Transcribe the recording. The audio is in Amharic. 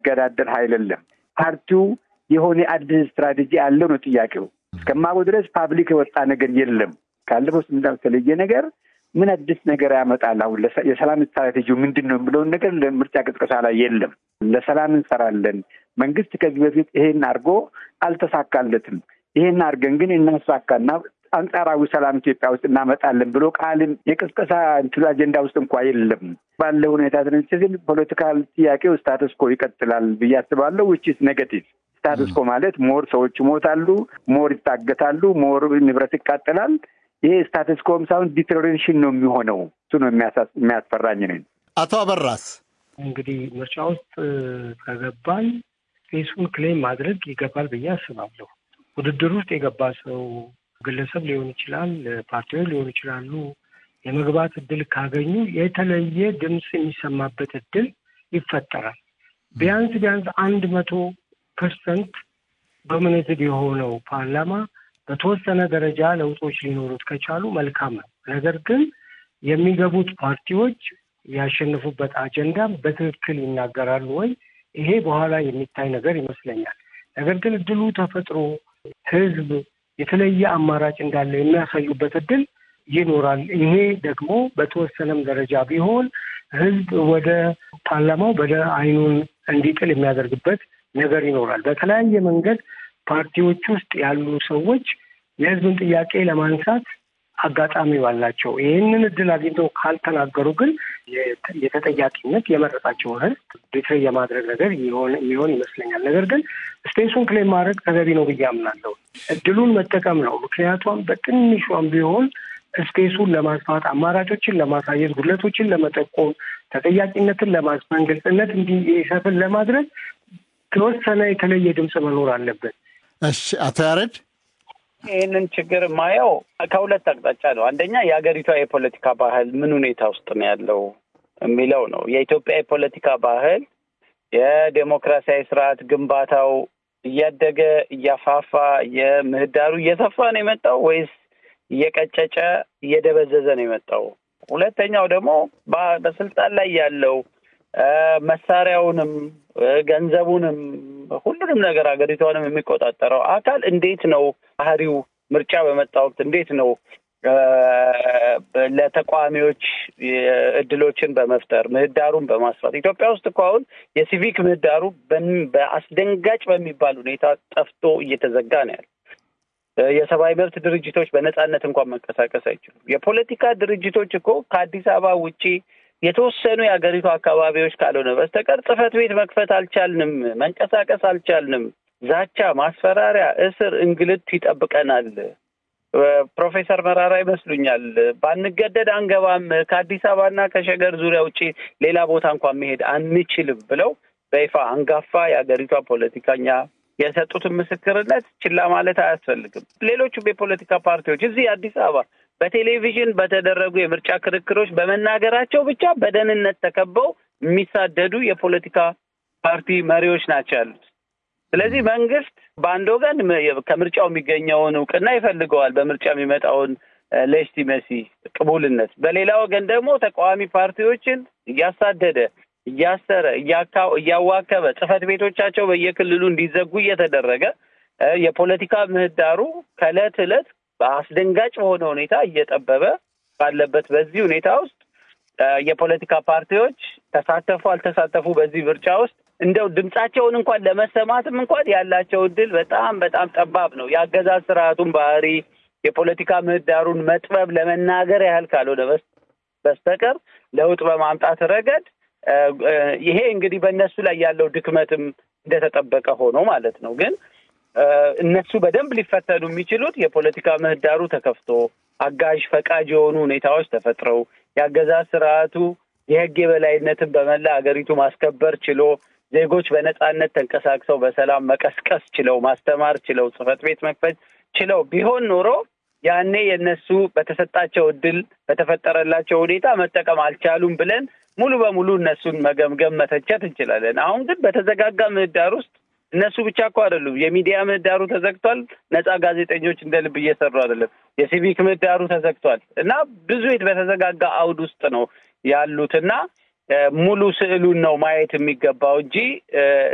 የሚገዳደር ኃይል የለም። ፓርቲው የሆነ አዲስ ስትራቴጂ አለው ነው ጥያቄው። እስከማውቀው ድረስ ፓብሊክ የወጣ ነገር የለም። ካለፈው ስምንት ዓመት የተለየ ነገር ምን አዲስ ነገር ያመጣል? አሁን የሰላም ስትራቴጂው ምንድን ነው የሚለውን ነገር ለምርጫ ቅስቀሳ ላይ የለም። ለሰላም እንሰራለን። መንግስት ከዚህ በፊት ይሄን አድርጎ አልተሳካለትም። ይሄን አድርገን ግን እናሳካና አንጻራዊ ሰላም ኢትዮጵያ ውስጥ እናመጣለን ብሎ ቃልም የቅስቀሳ እንትኑ አጀንዳ ውስጥ እንኳ የለም። ባለ ሁኔታ ትንስል ፖለቲካል ጥያቄው ስታተስኮ ይቀጥላል ብዬ አስባለሁ። ውጭ ኔጋቲቭ ስታተስኮ ማለት ሞር ሰዎች ይሞታሉ፣ ሞር ይታገታሉ፣ ሞር ንብረት ይቃጠላል። ይሄ ስታተስኮም ሳይሆን ዲቴሪዮሬሽን ነው የሚሆነው። እሱ ነው የሚያስፈራኝ ነኝ። አቶ አበራስ እንግዲህ ምርጫ ውስጥ ከገባን ፌሱን ክሌም ማድረግ ይገባል ብዬ አስባለሁ። ውድድር ውስጥ የገባ ሰው ግለሰብ ሊሆን ይችላል፣ ፓርቲዎች ሊሆኑ ይችላሉ። የመግባት እድል ካገኙ የተለየ ድምፅ የሚሰማበት እድል ይፈጠራል። ቢያንስ ቢያንስ አንድ መቶ ፐርሰንት ዶሚኔትድ የሆነው ፓርላማ በተወሰነ ደረጃ ለውጦች ሊኖሩት ከቻሉ መልካም ነው። ነገር ግን የሚገቡት ፓርቲዎች ያሸነፉበት አጀንዳ በትክክል ይናገራሉ ወይ? ይሄ በኋላ የሚታይ ነገር ይመስለኛል። ነገር ግን እድሉ ተፈጥሮ ህዝብ የተለየ አማራጭ እንዳለ የሚያሳዩበት እድል ይኖራል። ይሄ ደግሞ በተወሰነም ደረጃ ቢሆን ህዝብ ወደ ፓርላማው ወደ አይኑን እንዲጥል የሚያደርግበት ነገር ይኖራል። በተለያየ መንገድ ፓርቲዎች ውስጥ ያሉ ሰዎች የህዝብን ጥያቄ ለማንሳት አጋጣሚው አላቸው። ይህንን እድል አግኝተው ካልተናገሩ ግን የተጠያቂነት የመረጣቸውን ህዝብ ቤትሬ የማድረግ ነገር የሚሆን ይመስለኛል። ነገር ግን ስፔሱን ክሌም ማድረግ ተገቢ ነው ብዬ አምናለሁ። እድሉን መጠቀም ነው። ምክንያቱም በትንሿም ቢሆን ስፔሱን ለማስፋት አማራጮችን ለማሳየት ጉድለቶችን ለመጠቆም ተጠያቂነትን ለማስፈን ግልጽነት እንዲሰፍን ለማድረግ ተወሰነ የተለየ ድምፅ መኖር አለበት። እሺ፣ አቶ ያሬድ ይህንን ችግር የማየው ከሁለት አቅጣጫ ነው። አንደኛ የሀገሪቷ የፖለቲካ ባህል ምን ሁኔታ ውስጥ ነው ያለው የሚለው ነው። የኢትዮጵያ የፖለቲካ ባህል የዴሞክራሲያዊ ስርዓት ግንባታው እያደገ እያፋፋ የምህዳሩ እየሰፋ ነው የመጣው ወይስ እየቀጨጨ እየደበዘዘ ነው የመጣው? ሁለተኛው ደግሞ በስልጣን ላይ ያለው መሳሪያውንም ገንዘቡንም ሁሉንም ነገር ሀገሪቷንም የሚቆጣጠረው አካል እንዴት ነው ባህሪው? ምርጫ በመጣ ወቅት እንዴት ነው ለተቃዋሚዎች እድሎችን በመፍጠር ምህዳሩን በማስፋት ኢትዮጵያ ውስጥ እኮ አሁን የሲቪክ ምህዳሩ በአስደንጋጭ በሚባል ሁኔታ ጠፍቶ እየተዘጋ ነው ያለ። የሰብአዊ መብት ድርጅቶች በነጻነት እንኳን መንቀሳቀስ አይችሉም። የፖለቲካ ድርጅቶች እኮ ከአዲስ አበባ ውጪ የተወሰኑ የሀገሪቱ አካባቢዎች ካልሆነ በስተቀር ጽህፈት ቤት መክፈት አልቻልንም፣ መንቀሳቀስ አልቻልንም። ዛቻ፣ ማስፈራሪያ፣ እስር፣ እንግልት ይጠብቀናል። ፕሮፌሰር መራራ ይመስሉኛል ባንገደድ አንገባም፣ ከአዲስ አበባና ከሸገር ዙሪያ ውጪ ሌላ ቦታ እንኳን መሄድ አንችልም ብለው በይፋ አንጋፋ የሀገሪቷ ፖለቲከኛ የሰጡትን ምስክርነት ችላ ማለት አያስፈልግም። ሌሎቹም የፖለቲካ ፓርቲዎች እዚህ አዲስ አበባ በቴሌቪዥን በተደረጉ የምርጫ ክርክሮች በመናገራቸው ብቻ በደህንነት ተከበው የሚሳደዱ የፖለቲካ ፓርቲ መሪዎች ናቸው ያሉት። ስለዚህ መንግስት በአንድ ወገን ከምርጫው የሚገኘውን እውቅና ይፈልገዋል፣ በምርጫ የሚመጣውን ሌጂቲመሲ ቅቡልነት፣ በሌላ ወገን ደግሞ ተቃዋሚ ፓርቲዎችን እያሳደደ እያሰረ እያዋከበ ጽህፈት ቤቶቻቸው በየክልሉ እንዲዘጉ እየተደረገ የፖለቲካ ምህዳሩ ከእለት ዕለት በአስደንጋጭ በሆነ ሁኔታ እየጠበበ ባለበት በዚህ ሁኔታ ውስጥ የፖለቲካ ፓርቲዎች ተሳተፉ አልተሳተፉ በዚህ ምርጫ ውስጥ እንደው ድምጻቸውን እንኳን ለመሰማትም እንኳን ያላቸው እድል በጣም በጣም ጠባብ ነው። የአገዛዝ ስርዓቱን ባህሪ የፖለቲካ ምህዳሩን መጥበብ ለመናገር ያህል ካልሆነ በስተቀር ለውጥ በማምጣት ረገድ ይሄ እንግዲህ በእነሱ ላይ ያለው ድክመትም እንደተጠበቀ ሆኖ ማለት ነው። ግን እነሱ በደንብ ሊፈተኑ የሚችሉት የፖለቲካ ምህዳሩ ተከፍቶ አጋዥ ፈቃጅ የሆኑ ሁኔታዎች ተፈጥረው የአገዛዝ ስርዓቱ የህግ የበላይነትን በመላ ሀገሪቱ ማስከበር ችሎ ዜጎች በነጻነት ተንቀሳቅሰው በሰላም መቀስቀስ ችለው ማስተማር ችለው ጽህፈት ቤት መክፈት ችለው ቢሆን ኖሮ ያኔ የእነሱ በተሰጣቸው እድል በተፈጠረላቸው ሁኔታ መጠቀም አልቻሉም ብለን ሙሉ በሙሉ እነሱን መገምገም መተቸት እንችላለን። አሁን ግን በተዘጋጋ ምህዳር ውስጥ እነሱ ብቻ እኮ አይደሉም። የሚዲያ ምህዳሩ ተዘግቷል። ነጻ ጋዜጠኞች እንደ ልብ እየሰሩ አይደለም። የሲቪክ ምህዳሩ ተዘግቷል እና ብዙ በተዘጋጋ አውድ ውስጥ ነው ያሉት እና ሙሉ ስዕሉን ነው ማየት የሚገባው እንጂ